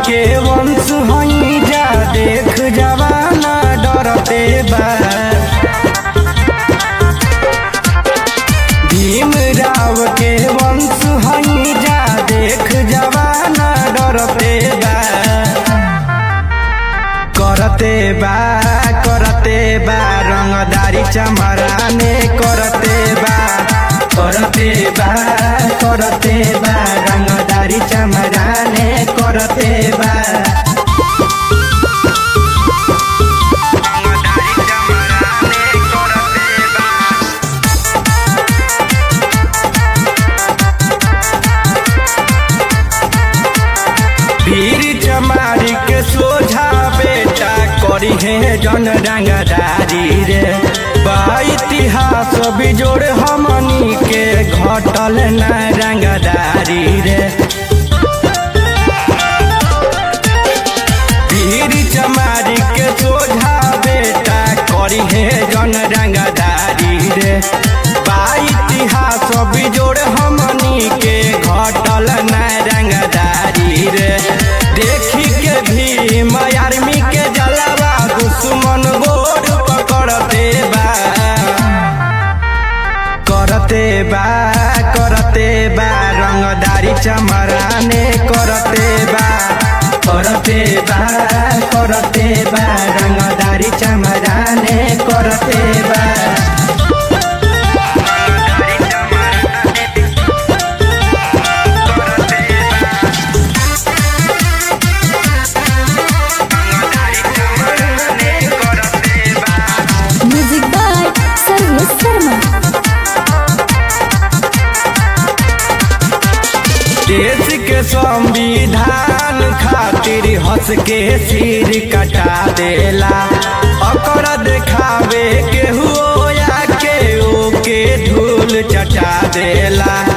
के वंश हई जा देख जवाना डरते बा भीम राव के वंश हई जा देख जवाना डरते बा करते बा करते बा रंगदारी चमराने करते बा करते बा करते बा रंगदारी चमराने करते बा वीर चमारी के सोझा बेटा करी है जन रंगदारी रे बा इतिहास बिजोड़ हमनी के घटल न रंगदारी रे वीर चमारी के सोझा बेटा करी है जन रंगदारी रे बा इतिहास बिजोड़ हमनी के घटल न रंगदारी रे देखी के भीम आर्मी के जलावा दुश्मन गोर पकड़ते बा करते बा करते बा रंगदारी चमराने करते बा करते बा करते बा रंगदारी चमराने करते बा म्यूजिक बाय सर्वेश शर्मा देश के संविधान खातिर हंस के सिर कटा देला अकर देखावे के हुआ के ओके धूल चटा देला